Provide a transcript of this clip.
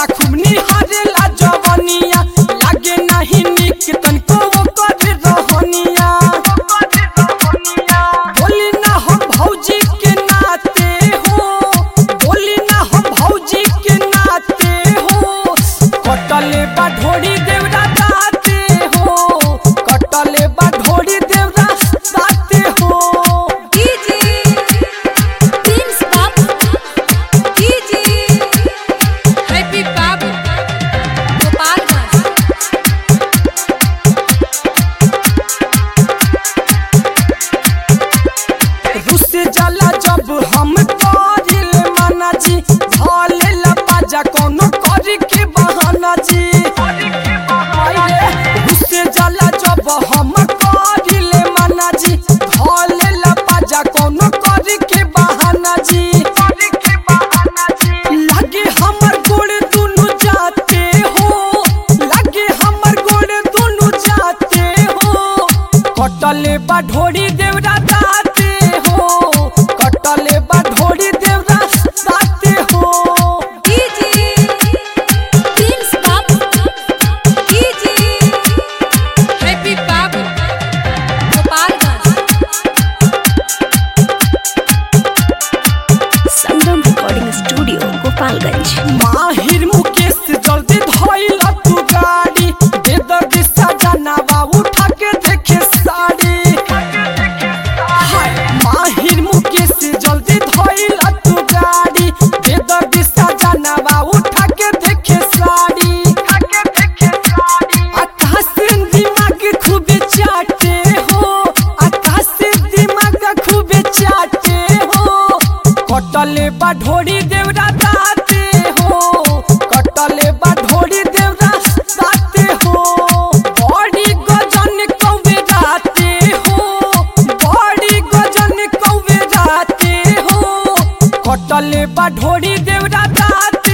सपना खूब निहारेला जवनिया लागे नहीं निक तनको ओकर रहनिया बोली ना हम भौजी के नाते हो बोली ना हम भौजी के नाते हो कटले बा ढोड़ी देवरा दाते हो कटले बा ढोड़ी देवरा दाते हो DJ Prince Babu DJ Happy Babu Gopalganj रुस जाला जब हम करिल मना जी भले लपाजा कोनो करी के बहाना जी रुस जाला जब हम करिल मना जी भले लपाजा कोनो करी के बहाना जी लगे हमर गोड़ दुनु जाते हो लगे हमर गोड़ दुनु जाते हो कटले बा ढोड़ी देवरा दाते हो कटले बा ढोड़ी देवरा दाते हो DJ Prince Babu DJ Happy Babu Gopalganj Sangam recording studio Gopalganj माहिर मुकेश जल्दी धइल तू गाड़ी दे दर्द सजनावा उठा के देखे साड़ी हाय माहिर मुकेश जल्दी धइल तू गाड़ी दे दर्द सजनावा उठा के देखे साड़ी आकाश से दिमाग खूब चाटे हो आकाश से दिमाग खूब चाटे हो कटले बा ढोड़ी देवरा दाते हो कटले बा ढोड़ी देवरा दाते हो बड़ी गजन कौवे राते हो बड़ी गजन कौवे राते हो कटले बा ढोड़ी देवरा दाते